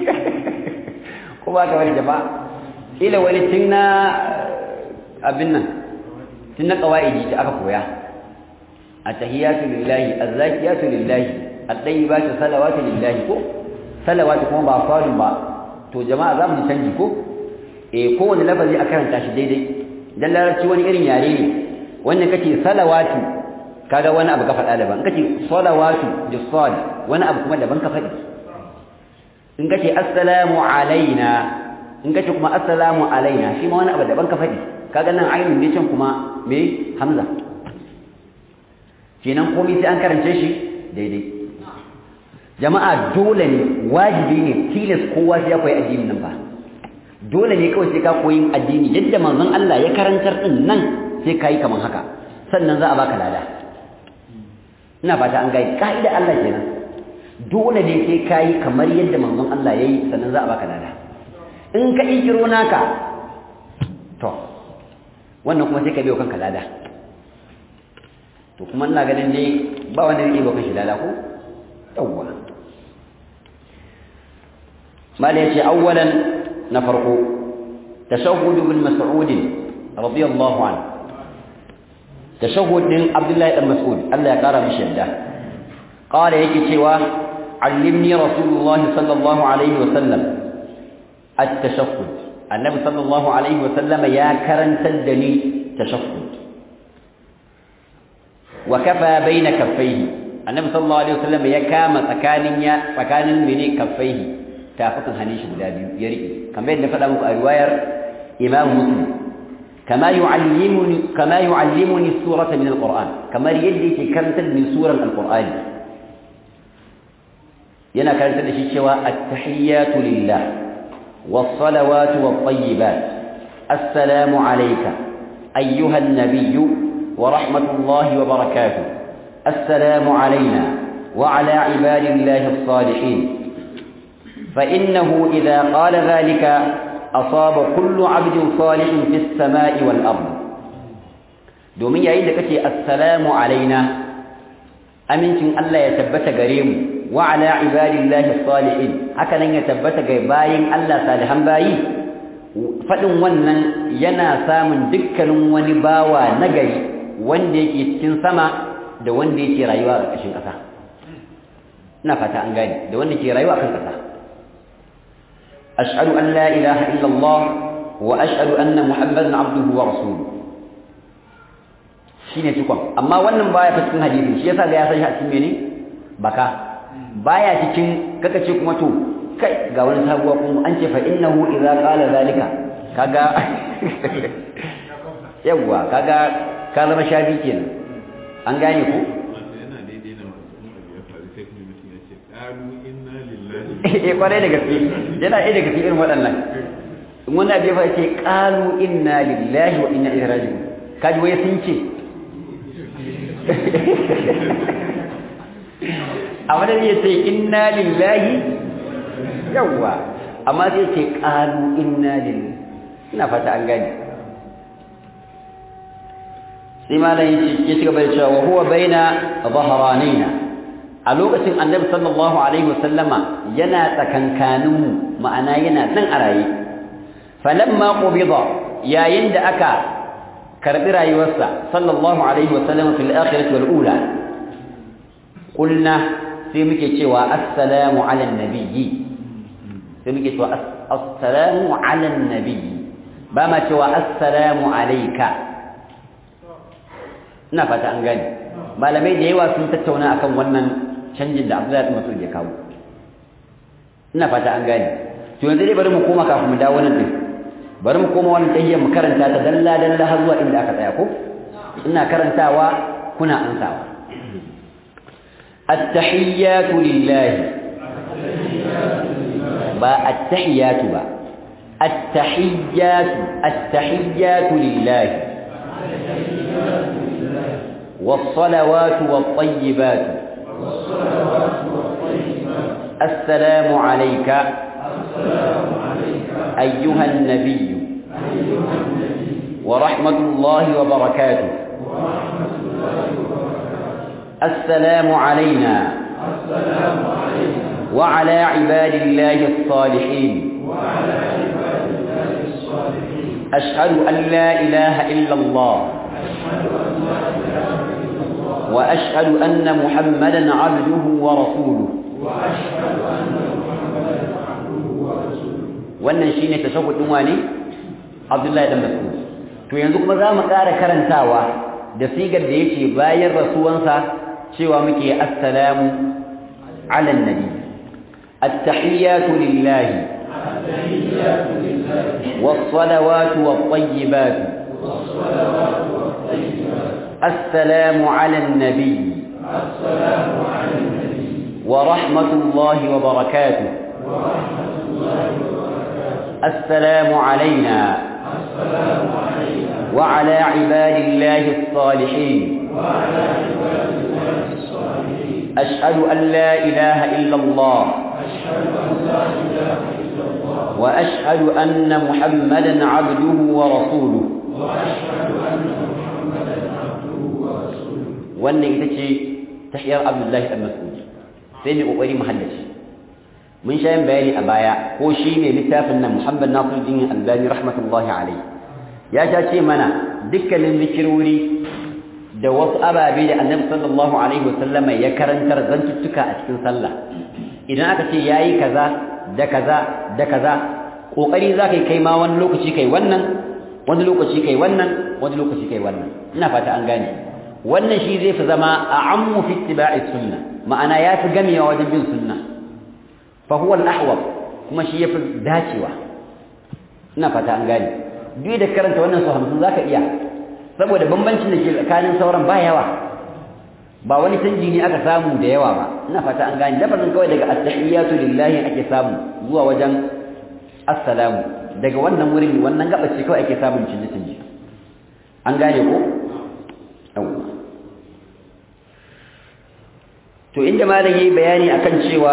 ko ba ka wani jama'a kila wani tun na abin nan tun na qawaidi da aka koya at-tahiyatu lillahi az-zakiyatu lillahi at-tayyibatu salawatu lillahi ko salawatu kuma ba falun ba to jama'a za mu canji ko eh kowane lafazi a karanta shi daidai dan larabci wani irin yare ne wannan kace salawatu kaga wani abu ka faɗa daban kace salawatu da sad wani abu kuma daban ka faɗi in kace assalamu alaina in kace kuma assalamu alaina shi ma wani abu daban ka faɗi kaga nan ainun ne can kuma me hamza kenan komai sai an karance shi daidai jama'a dole ne wajibi ne tilas kowa sai ya koyi addinin nan ba dole ne kawai sai ka koyi addini yadda manzon Allah ya karantar din nan sai ka yi kaman haka sannan za a baka lada ina fata an gaya ka'ida Allah kenan dole ne sai kai kamar yadda manzon Allah yayi sannan za a baka lada in ka ikiro naka to wannan kuma sai ka biyo kanka lada to kuma ina ganin dai ba wanda zai biyo kanshi lada ko yawwa mala yace awwalan na farko tashahhud ibn mas'ud radiyallahu anhu tashahhud din Abdullahi dan Mas'ud Allah ya kara mishi yadda qala yake cewa allimni rasulullah sallallahu alaihi wasallam at-tashahhud annabi sallallahu alaihi wasallam ya karantar da ni tashahhud wa kafa baina kaffaihi annabi sallallahu alaihi wasallam ya kama tsakanin ya tsakanin mene kaffaihi tafukan hannun shi guda biyu ya riƙe kamar yadda faɗa muku a riwayar imam muslim كما يعلمني كما يعلمني السورة من القرآن كما يدي كانت من سورة القرآن ينا كانت الشيء التحيات لله والصلوات والطيبات السلام عليك أيها النبي ورحمة الله وبركاته السلام علينا وعلى عباد الله الصالحين فإنه إذا قال ذلك أصاب كل عبد صالح في السماء والأرض domin yayin da kace assalamu alaina amincin Allah ya tabbata gare mu wa ala ibadillahi salihin haka nan ya tabbata ga bayin Allah salihan bayi fadin wannan yana samun dukkanin wani bawa nagari wanda yake cikin sama da wanda yake rayuwa a ƙarƙashin ƙasa ina fata an gane da wanda ke rayuwa a kan ƙasa أشهد أن لا إله إلا الله وأشهد أن محمدا عبده ورسوله shine cikon amma wannan baya ta cikin hadisi shi yasa ga ya san shi a cikin mene baka baya cikin kaka ce kuma to kai ga wani sabuwa kuma an ce fa innahu idza qala zalika kaga yawa kaga ka zama shafi kenan an gane ku yana daidai na masu abu ya faru sai kuma mutum ya ce ƙalu inna lillahi eh kwarai da gaske yana ɗaya daga cikin waɗannan in wani abu ya fa ce qalu inna lillahi wa inna ilaihi raji'un kaji wai sun ce a wani ya ce inna lillahi yawwa amma sai ce qalu inna lillahi ina fata an gane sai malam ya ci gaba da cewa wa huwa baina dhahranaina a lokacin annabi sallallahu alaihi wasallama yana tsakankanin ma'ana yana nan a raye falamma qubida yayin da aka karbi rayuwarsa sallallahu alaihi wasallama fil akhirati wal ula qulna sai muke cewa assalamu ala nabiyyi sai muke cewa assalamu ala nabiyyi ba ma cewa assalamu alayka ina fata an gani malamai da yawa sun tattauna akan wannan canjin da Abdullahi bin Mas'ud ya kawo ina fata an gani to yanzu dai bari mu koma kafin mu dawo nan din bari mu koma wannan tahiyyar mu karanta ta dalla dalla har zuwa inda aka tsaya ko ina karantawa kuna ansawa التحيات لله با التحيات با التحيات التحيات لله والصلوات والطيبات السلام عليك أيها النبي ورحمة الله وبركاته السلام علينا وعلى عباد الله الصالحين أشهد أن لا إله إلا الله وأشهد أن محمدا عبده ورسوله wannan shine tashahhudin wani Abdullahi dan Mas'ud to yanzu kuma za mu ƙara karantawa da sigar da yake bayan rasuwansa cewa muke assalamu ala nabi at-tahiyyatu lillahi was-salawatu wat-tayyibatu السلام على النبي ورحمة الله وبركاته السلام علينا وعلى عباد الله الصالحين أشهد أن لا إله إلا الله وأشهد أن محمدا عبده ورسوله wannan ita ce tahiyar Abdullahi dan Mas'ud sai ne kokari mu haddace mun sha yin bayani a baya ko shi ne littafin nan Muhammad Nasiruddin Albani rahmatullahi alayhi ya sha ce mana dukkanin zikirori da wasu ababe da Annabi sallallahu alaihi wasallama ya karantar zantuttuka a cikin sallah idan aka ce yayi kaza da kaza da kaza kokari zaka kai ma wani lokaci kai wannan wani lokaci kai wannan wani lokaci kai wannan ina fata an gane wannan shi zai fi zama a ammu fi ittiba'i sunna ma'ana ya fi gamewa wajen bin sunna fa huwa al-ahwab kuma shi yafi dacewa ina fata an gane duk da karanta wannan su hamsin zaka iya saboda bambancin da ke tsakanin sauran ba yawa ba wani canji ne aka samu da yawa ba ina fata an gane lafazin kawai daga at-tahiyatu lillahi ake samu zuwa wajen assalamu daga wannan wurin wannan gaba ce kawai ake samun canje-canje an gane ko yawwa to inda malam yayi bayani akan cewa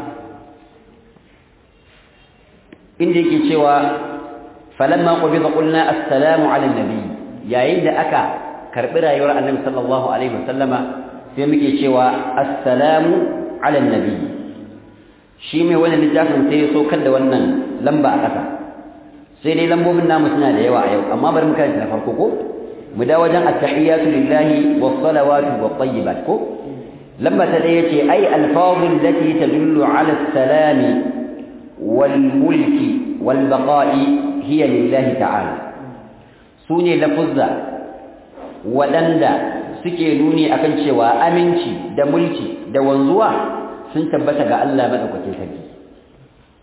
inda yake cewa falamma qubida qulna assalamu ala nabi yayin da aka karbi rayuwar annabi sallallahu alaihi wasallama sai muke cewa assalamu ala nabi shi mai wannan littafin sai ya so da wannan lamba a ƙasa sai dai lambobin namu suna da yawa a yau amma bari mu karanta na farko ko mu da wajen at-tahiyatu lillahi was-salawatu wat-tayyibat ko lamba ta daya ce ai alfazul lati tadullu ala as-salami wal mulki wal baqa'i hiya lillahi ta'ala sune lafuzza wadanda suke nuni akan cewa aminci da mulki da wanzuwa sun tabbata ga Allah madaukakin sarki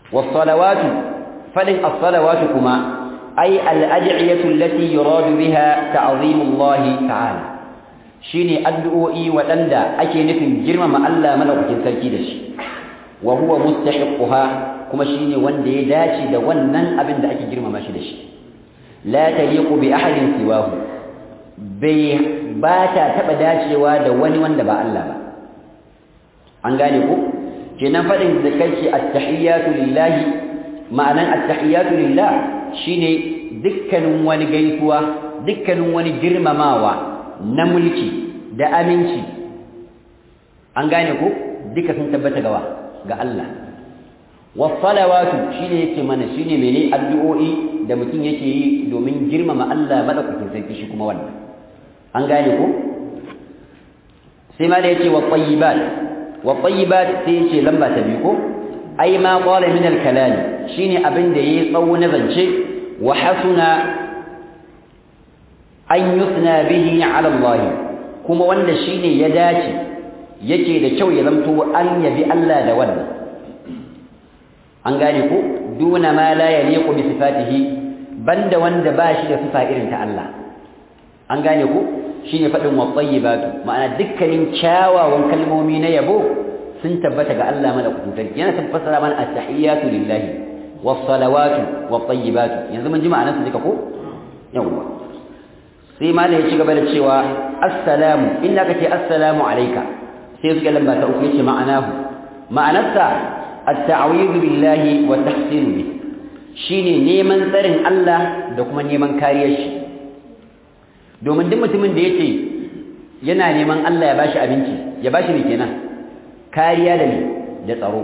was-salawatu fadin as-salawatu kuma ay al-ad'iyatu allati yuradu biha ta'zimullah ta'ala shine addu'o'i waɗanda ake nufin girmama Allah madaukakin sarki da shi wa huwa mustahiquha kuma shine wanda ya dace da wannan abin da ake girmama shi da shi la taliqu bi ahadin siwahu bai ba ta taba dacewa da wani wanda ba Allah ba an gane ku kenan fadin da kai at-tahiyatu lillahi ma'anan at-tahiyatu lillah shine dukkanin wani gaisuwa dukkanin wani girmamawa na mulki da aminci an gane ku duka sun tabbata gawa ga Allah wasalawatu shine yake mana shine mene addu'o'i da mutum yake yi domin girmama Allah madaukakin sarki shi kuma wannan an gane ko sai ma da yake wa tayyibat wa tayyibat sai yace lamba ta biyu ko ai ma qala min al-kalam shine abin da yayi tsawo na zance wa hasuna an yusna bihi ala Allah kuma wanda shine ya dace yake da kyau ya zamto an yabi Allah da wannan an gane ko duna ma la yaliqu bi sifatihi banda wanda ba shi da sifa irin ta Allah an gane ko shine fadin wa tayyibatu ma'ana dukkanin kyawawan kalmomi na yabo sun tabbata ga Allah madaukakin sarki yana tabbata mana at-tahiyatu lillahi was-salawatu wat-tayyibatu yanzu mun ji ma'anar su duka ko yawa sai ma ya ci gaba da cewa assalamu inda kace assalamu alayka sai suka lamba ta uku yace ma'anahu ma'anarsa التعويذ بالله والتحسين به shine neman tsarin Allah da kuma neman kariyar shi domin duk mutumin da yake yana neman Allah ya bashi abinci ya bashi me kenan kariya da me da tsaro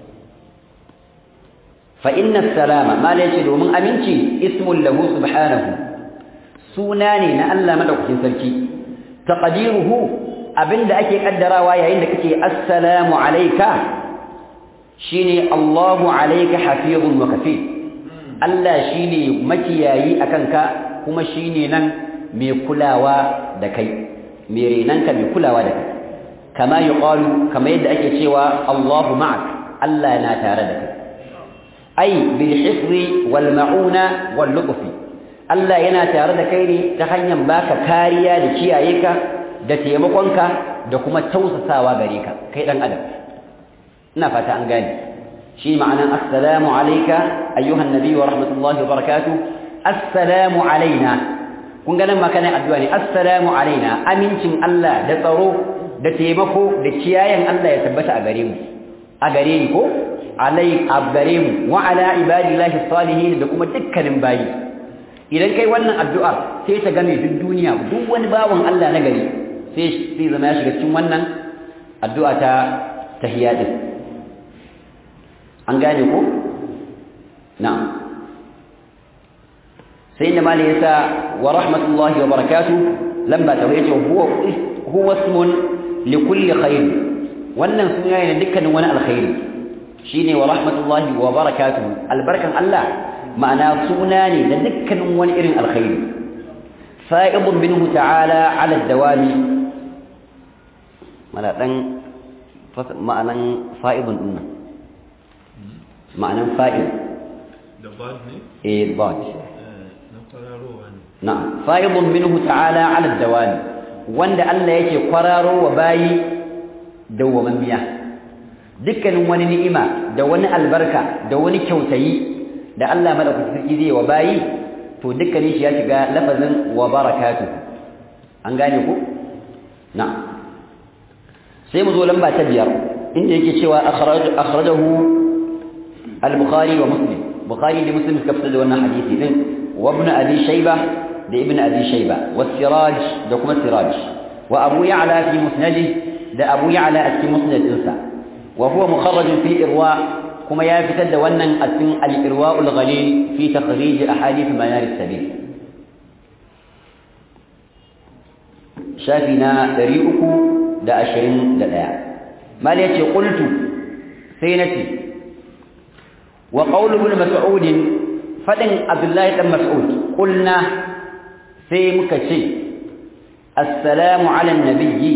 fa inna salama ma la yace domin aminci ismul lahu subhanahu suna ne na Allah madaukakin sarki taqdiruhu abinda ake kaddarawa yayin da kake assalamu alayka shine Allahu alayka hafizun wa kafil Allah shine makiyayi akan ka kuma shine nan mai kulawa da kai mai renanka mai kulawa da kai kama yuqalu kama yadda ake cewa Allahu ma'ak Allah na tare da kai ai bil hifzi wal ma'una wal lutfi Allah yana tare da kai ne ta hanyar baka kariya da kiyaye ka da taimakonka da kuma tausasawa gare ka kai dan adam ina fata an gane shi ma'anan assalamu alayka ayyuhan nabi wa rahmatullahi wa barakatuh assalamu alaina kun ga nan ma kana addu'a ne assalamu alaina amincin Allah da tsaro da taimako da kiyayen Allah ya tabbata a gare mu a gare ni ko alai a gare mu wa ala ibadillahi salihin da kuma dukkanin bayi idan kai wannan addu'a sai ta game duk duniya duk wani bawan Allah na gari sai sai zama ya shiga cikin wannan addu'a ta tahiyya din an gane ko na'am sai inda malai yasa wa rahmatullahi wa barakatuh lamba ta yace huwa huwa ismun li kulli khair wannan suna ne dukkanin wani alkhairi shine wa rahmatullahi wa barakatuh albarkan Allah ma'ana suna ne da dukkanin wani irin alkhairi fa'idun minhu ta'ala 'ala ad-dawami mala dan ma'anan fa'idun dinnan ma'anan fa'id da bad ne eh bad na kwararowa ne na'am fa'idun minhu ta'ala 'ala ad-dawami wanda Allah yake kwararo wa bayi dawwamammiya dukkanin wani ni'ima da wani albarka da wani kyautayi da Allah madaukakin sarki zai wa bayi to dukkanin shi ya shiga lafazin wa barakatuh an gane ku na'am sai mu zo lamba ta biyar inda yake cewa akhrajahu al-bukhari wa muslim bukhari da muslim suka fitar da wannan hadisi din wa ibn abi shayba da ibn abi shayba wa siraj da kuma siraj wa abu ya'la fi musnadih da abu ya'la a cikin musnadinsa wa huwa mukharraj fi irwa kuma ya fitar da wannan a cikin al-irwa'ul ghalil fi takhrij ahadith manar as-sabil shafi na 321 mal yace qultu sai nace wa qawlu ibn mas'ud fadin abdullahi dan mas'ud qulna sai muka ce assalamu ala an-nabiyyi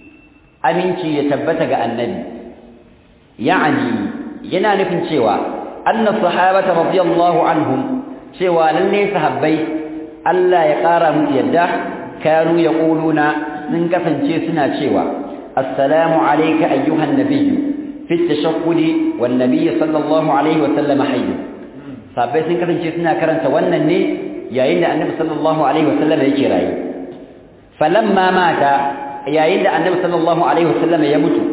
aminci ya tabbata ga annabi ya'ani yana nufin cewa anna sahabata radiyallahu anhum cewa lalle sahabbai Allah ya ƙara musu yadda kanu yaquluna sun kasance suna cewa assalamu alayka ayyuhan nabiyyu fi at-tashahhud wan nabiy sallallahu alaihi wa sallam hayy sahabbai sun kasance suna karanta wannan ne yayin da annabi sallallahu alaihi wa sallam yake rayi falamma mata yayin da annabi sallallahu alaihi wa sallam ya mutu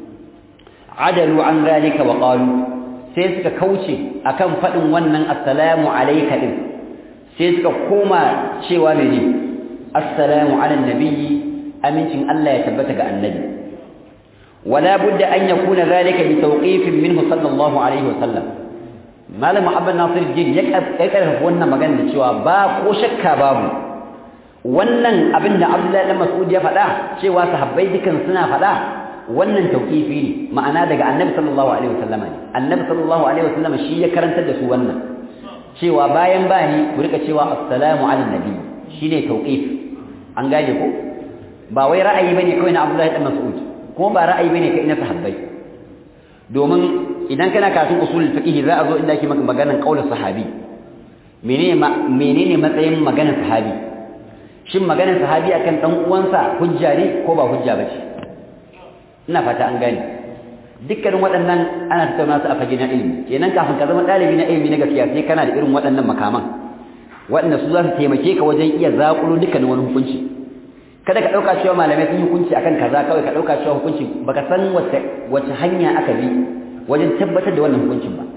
adalu an zalika wa qalu sai suka kauce akan fadin wannan assalamu alayka din sai suka koma cewa mene assalamu ala nabiyyi amincin Allah ya tabbata ga annabi wala budda an yakuna zalika bi tawqifin minhu sallallahu alaihi wasallam malam muhammad nasir jin ya karfafa wannan magana da cewa ba ko shakka babu wannan abin da abdullahi dan mas'ud ya faɗa cewa sahabbai dukan suna faɗa wannan tauqifi ne ma'ana daga annabi sallallahu alaihi wasallam ne annabi sallallahu alaihi wasallam shi ya karantar da su wannan cewa bayan bani ku rika cewa assalamu ala nabi shine tauqif an gane ko ba wai ra'ayi bane kawai na Abdullahi dan Mas'ud kuma ba ra'ayi bane kai na sahabbai domin idan kana karatun usulul fiqh za a zo inda ake maka maganar qaulul sahabi menene menene matsayin maganar sahabi shin maganar sahabi akan dan uwansa hujja ne ko ba hujja bace ina fata an gane dukkanin waɗannan ana tattauna su a fage na ilimi kenan kafin ka zama ɗalibi na ilimi na gaskiya sai kana da irin waɗannan makaman waɗanda su za su taimake ka wajen iya zaƙulo dukkanin wani hukunci kada ka ɗauka cewa malamai sun yi hukunci akan kaza kawai ka ɗauka cewa hukunci baka san wace wace hanya aka bi wajen tabbatar da wannan hukuncin ba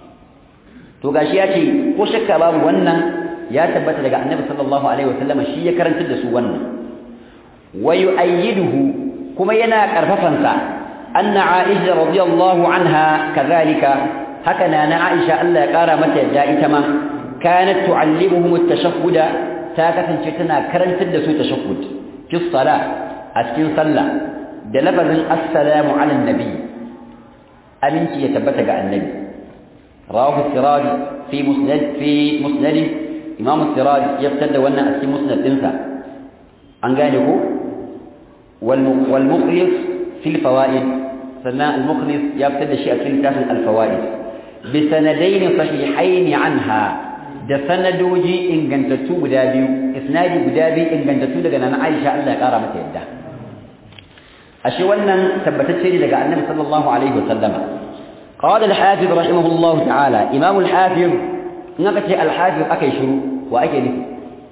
to gashi ya ce ko shakka babu wannan ya tabbata daga annabi sallallahu alaihi wasallam shi ya karantar da su wannan wa yu'ayyiduhu kuma yana karfafansa anna aisha radiyallahu anha kadhalika haka na na aisha Allah ya kara mata yadda ita ma kanat tu'allimuhum at-tashahhud ta kasance tana karantar da su tashahhud fi sala a cikin sallah da lafazin assalamu ala nabi aminci ya tabbata ga annabi rawahu siraj fi musnad fi musnad imam siraj ya fitar da wannan a cikin musnad dinsa an gane ko والمخلص في الفوائد سنة المخلص يبتدى شيء في كتاب الفوائد بسندين صحيحين عنها da sanadoji ingantattu guda biyu isnadi guda biyu ingantattu daga nan Aisha Allah ya kara mata yadda ashe wannan tabbatacce ne daga Annabi sallallahu alaihi wasallam qala al-hafiz rahimahullah ta'ala imam al-hafiz in aka ce al-hafiz akai shiru wa ake nufi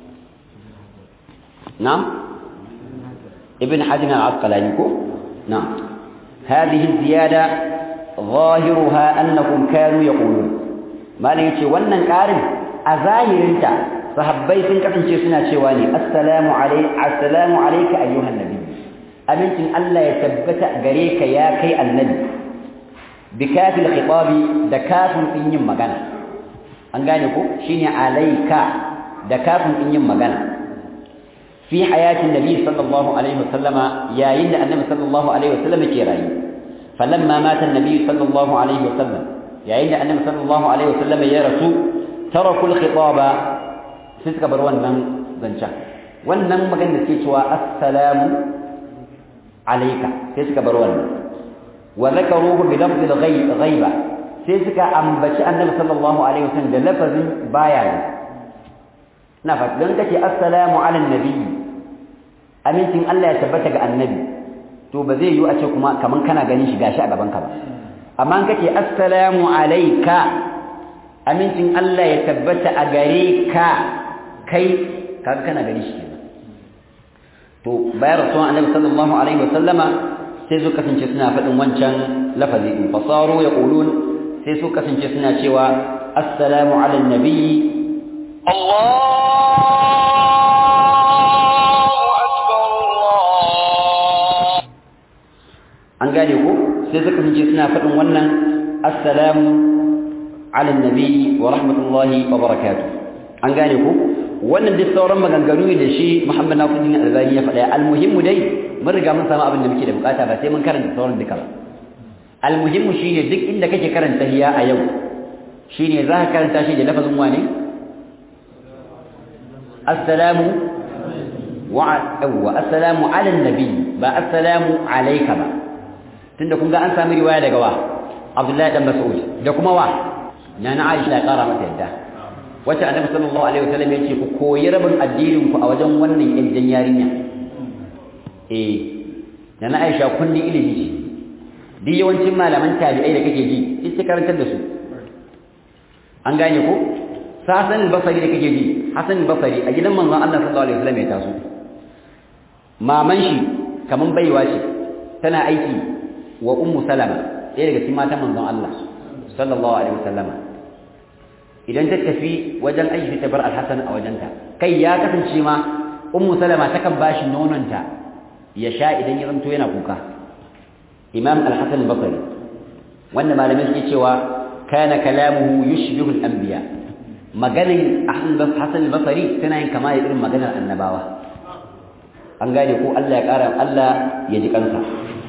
na'am ابن حجر العسقلاني نعم هذه الزيادة ظاهرها أنهم كانوا يقولون ما ليتي wannan ƙarin a zahirinta sahabbai sun kasance suna cewa ne assalamu alayka assalamu alayka ayyuhan nabi amincin Allah ya tabbata gare ka ya kai annabi bi kafil khitabi da kafin din yin magana an gane ko shine alayka da kafin din yin magana في حياة النبي صلى الله عليه وسلم يا يند النبي صلى الله عليه وسلم كيراي فلما مات النبي صلى الله عليه وسلم يا يند النبي صلى الله عليه وسلم يا رسول تركوا الخطاب سيسك بروان من زنشا wannan magana da ke cewa assalamu alayka sai suka bar wannan wa zakaruhu bi lafzi al-ghaiba sai suka ambaci annabi sallallahu alaihi wasallam da lafazin baya na fa dan kace assalamu ala nabi amincin Allah ya tabbata ga annabi to ba zai yi a ce kuma kaman kana ganin shi gashi a gaban ka ba amma an kace assalamu alayka amincin Allah ya tabbata a gare ka kai kaga kana ganin shi kenan to bayan rasulun annabi sallallahu alaihi wasallama sai su kasance suna faɗin wancan lafazi in fasaru yaqulun sai su kasance suna cewa assalamu ala nabi an gane ko sai suka fice suna faɗin wannan assalamu ala nabi wa rahmatullahi wa barakatuh an gane ko wannan duk sauran maganganu ne da shi Muhammad Nasiruddin Albani ya faɗa almuhimmu dai mun riga mun samu abin da muke da bukata ba sai mun karanta sauran duka ba almuhimmu shine duk inda kake karanta hiya a yau shine za ka karanta shi da lafazin wane assalamu wa assalamu ala nabi ba assalamu alayka ba tunda kun ga an sami riwaya daga wa Abdullahi dan Mas'ud da kuma wa na na Aisha ya kara mata yadda wacce annabi sallallahu alaihi wasallam ya ce ku koyi rabin addinin ku a wajen wannan yanjan yarinya eh na na Aisha kunni ilimi ce duk yawancin malaman tabi'ai da kake ji sai karantar da su an gane ko Hassan al-Basri da kake ji Hassan al-Basri a gidan manzon Allah sallallahu alaihi wasallam ya taso maman shi kaman baiwa ce tana aiki wa ummu salama ɗaya daga cikin matan manzon Allah sallallahu alaihi wasallama idan ta tafi wajen aiki ta bar al-Hasan a wajenta kai ya kasance ma ummu salama takan bashi nononta ya sha idan ya zanto yana kuka imam al-Hasan al-Basri wanda malamai suke cewa kana kalamuhu yushbihu al-anbiya maganin Hassan al-Basri tana yin kama da irin maganar annabawa an gane ko Allah ya ƙara Allah ya ji kansa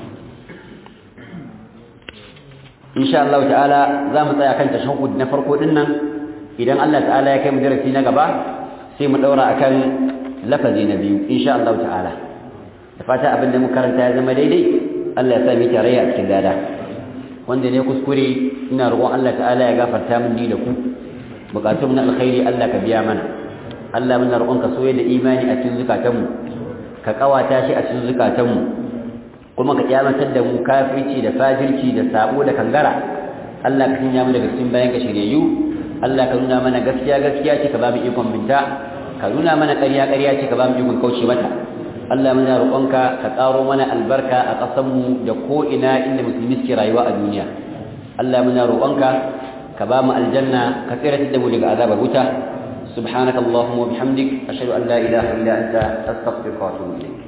insha Allah ta'ala za mu tsaya kan tashahhud na farko din nan idan Allah ta'ala ya kai mu darasi na gaba sai mu daura akan lafazi na biyu insha Allah ta'ala da fata abin da mu karanta ya zama daidai Allah ya sa mu tarayya a cikin dada wanda ne kuskure ina roƙon Allah ta'ala ya gafarta min ni da ku bukatun na alkhairi Allah ka biya mana Allah muna roƙon ka soyayya da imani a cikin zukatanmu ka kawata shi a cikin zukatanmu kuma ka kiyamatar da mu kafirci da fajirci da sabo da kangara Allah ka sanya mu daga cikin bayan ka shiryayyu Allah ka nuna mana gaskiya gaskiya ce ka ba mu ikon binta ka nuna mana ƙarya ƙarya ce ka ba mu ikon kauce mata Allah muna roƙonka ka ƙaro mana albarka a ƙasarmu da ko ina inda musulmi suke rayuwa a duniya Allah muna roƙonka ka ba mu aljanna ka tsira da mu daga azabar wuta سبحانك اللهم وبحمدك أشهد أن لا إله إلا أنت أستغفرك وأتوب إليك